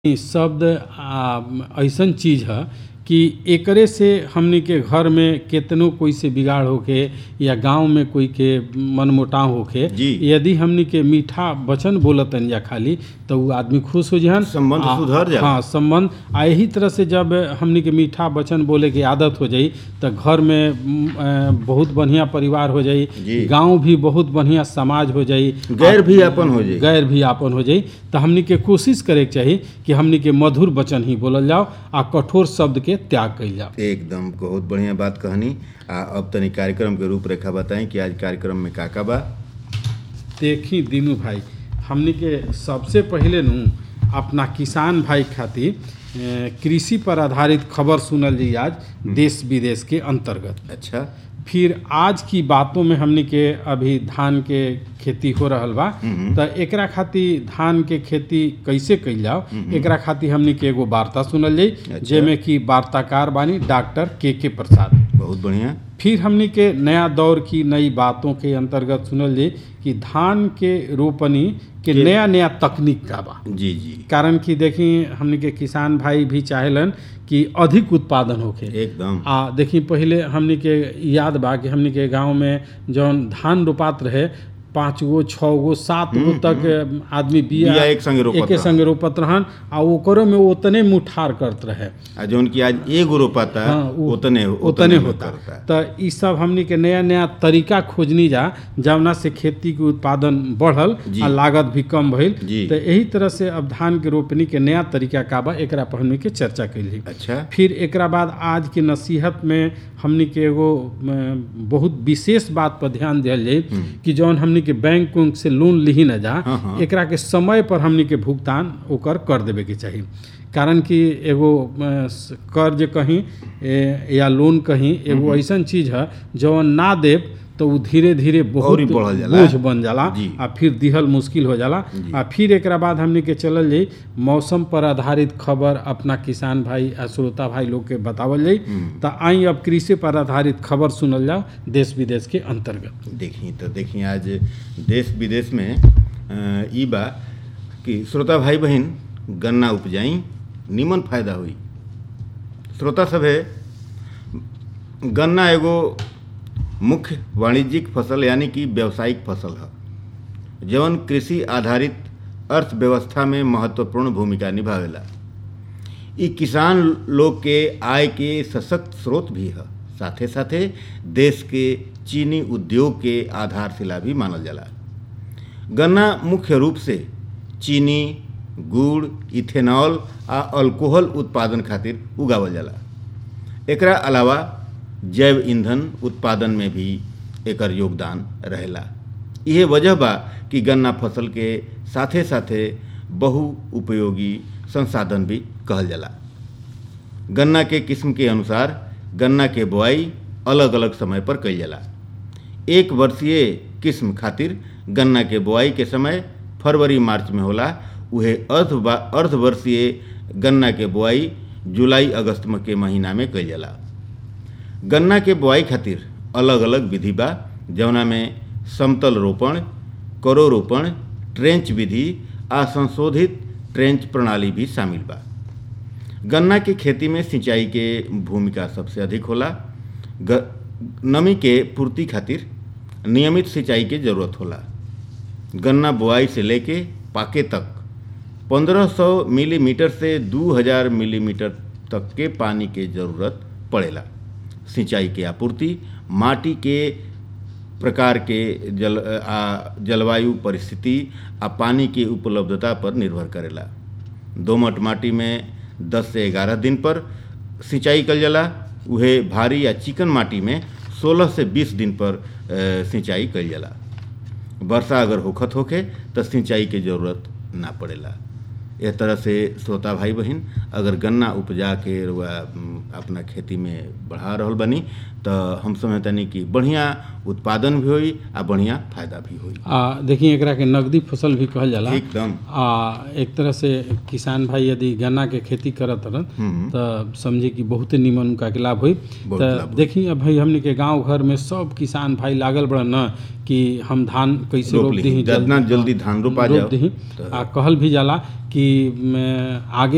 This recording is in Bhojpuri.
इ शब्द आ अइसन चीज ह कि एकरे से हमनी के घर में केतनो कोई से बिगाड़ होखे या गांव में कोई के मनमुटाव होखे जी। यदि हमनी के मीठा वचन बोलतन जा खाली तो उ आदमी खुश हो जहन संबंध आ- सुधर जाला। हाँ संबंध आ यही तरह से जब हमनी के मीठा वचन बोले के आदत हो जाई तो घर में म, अ, बहुत बढ़िया परिवार हो जाई जी। गांव भी बहुत बढ़िया समाज हो जाई गैर भी अपन हो जाई गैर भी आपन हो जाई तो हमनी के कोशिश करे के चाही कि हमनी के मधुर वचन ही बोलल जाओ आ कठोर शब्द के त्याग कइल जाओ एकदम बहुत बढ़िया बात कहनी आ अब तनी कार्यक्रम के रूपरेखा बताई कि आज कार्यक्रम में का का बा देखी दीनू भाई हमनी के सबसे पहले नु अपना किसान भाई खातिर अ, कृषि पर आधारित खबर सुनल जी आज देश विदेश के अंतर्गत अच्छा फिर आज की बातों में हमनी के अभी धान के खेती हो रहल बा तो एकरा खातिर धान के खेती कैसे कइल जाओ एकरा खातिर हमनी के एगो वार्ता सुनल जाई अच्छा। जेमे कि वार्ताकार बानी डॉक्टर के के प्रसाद बहुत बढ़िया फिर हमनी के नया दौर की नई बातों के अंतर्गत सुनल जाई कि धान के रोपनी के के- नया नया तकनीक का बा जी जी कारण कि देखी हमनी के किसान भाई भी चाहेलन कि अधिक उत्पादन होखे एकदम आ देखी पहिले हमनी के याद बा कि हमनी के गांव में जौन धान रोपात रहे पाँच गो छः गो सात गो तक आदमी बिया बिया एक संगे रोपत एके रहन। संगे रोपत रहन आ ओकरो में उतने मुठार करत रहे आ जौन की आज एगो रोपाता हाँ, उ- उतने उतने में होता करता। तो ई सब हमनी के नया नया तरीका खोजनी जा जवना से खेती के उत्पादन बढ़ल जी। आ लागत भी कम भइल जी। तो यही तरह से अब धान के रोपनी के नया तरीका का बा एकरा पर हमनी के चर्चा कैली अच्छा फिर एकरा बाद आज के नसीहत में हमनी के एगो म, बहुत विशेष बात पर ध्यान दियल जाई कि जौन हमनी के बैंक उंक से लोन लिही न जा हाँ, हाँ। एकरा के समय पर हमनी के भुगतान ओकर कर देवे के चाही कारण कि एगो अ, स- कर्ज कहीं ए, या लोन कहीं एगो ऐसन चीज है जौन ना देब तो उ धीरे धीरे बहुत औरी बढ़ल जाला। बोझ बन जाला जी। आ फिर दिहल मुश्किल हो जाला आ फिर एकरा बाद हमनी के चलल जाई मौसम पर आधारित खबर अपना किसान भाई आ श्रोता भाई लोग के बतावल जाई त आई अब कृषि पर आधारित खबर सुनल जाओ देश विदेश के अंतर्गत देखी तो देखी आज देश विदेश में अ, ई बा कि श्रोता भाई बहन गन्ना उपजाई निमन फायदा हुई श्रोता सभे गन्ना एगो मुख्य वाणिज्यिक फसल यानी कि व्यावसायिक फसल है जवन कृषि आधारित अर्थव्यवस्था में महत्वपूर्ण भूमिका निभावेला ई किसान लोग के आय के सशक्त स्रोत भी है साथे साथे देश के चीनी उद्योग के आधारशिला भी मानल जाला गन्ना मुख्य रूप से चीनी गुड़ इथेनॉल आ अल्कोहल उत्पादन खातिर उगावल जाला एकरा अलावा जैव ईंधन उत्पादन में भी एकर योगदान रहेला इहे वजह बा कि गन्ना फसल के साथे साथे बहु उपयोगी संसाधन भी कहल जाला गन्ना के किस्म के अनुसार गन्ना के बोआई अलग अलग समय पर कइल जाला एक वर्षीय किस्म खातिर गन्ना के बोआई के समय फरवरी मार्च में होला उहे अर्ध अर्धवर्षीय गन्ना के बोआई जुलाई अगस्त में के महीना में कइल जाला गन्ना के बोआई खातिर अलग अलग विधि बा जवना में समतल रोपण करो रोपण ट्रेंच विधि आ संशोधित ट्रेंच प्रणाली भी शामिल बा गन्ना की खेती में सिंचाई के भूमिका सबसे अधिक होला ग, नमी के पूर्ति खातिर नियमित सिंचाई के जरूरत होला गन्ना बुआई से लेके पाके तक 1500 मिलीमीटर से 2000 मिलीमीटर तक के पानी के जरूरत पड़ेला सिंचाई के आपूर्ति माटी के प्रकार के जल आ जलवायु परिस्थिति आ पानी के उपलब्धता पर निर्भर करेला दोमट माटी में 10 से 11 दिन पर सिंचाई कल जाला उहे भारी या चिकन माटी में 16 से 20 दिन पर अ, सिंचाई कल जाला वर्षा अगर होखत होखे तो सिंचाई के जरूरत ना पड़ेला एह तरह से श्रोता भाई बहन अगर गन्ना उपजा के रुआ अम, अपना खेती में बढ़ा रहल बनी तो हम समझतनी कि बढ़िया उत्पादन भी होई आ बढ़िया फायदा भी होई आ देखिए एकरा के नगदी फसल भी कहल जाला एकदम आ एक तरह से किसान भाई यदि गन्ना के खेती करत रहन हम्म। तो समझे कि बहुते निमन उनका के लाभ हुई बहुत लाभ तो होई। देखी अब भाई हमने के गांव घर में सब किसान भाई लागल बड़न न कि हम धान कैसे रोप रोप लीही। दी जितना जल्दी धान रोपा रोप जाओ, दीही तो- आ कहल भी जाला कि म, आगे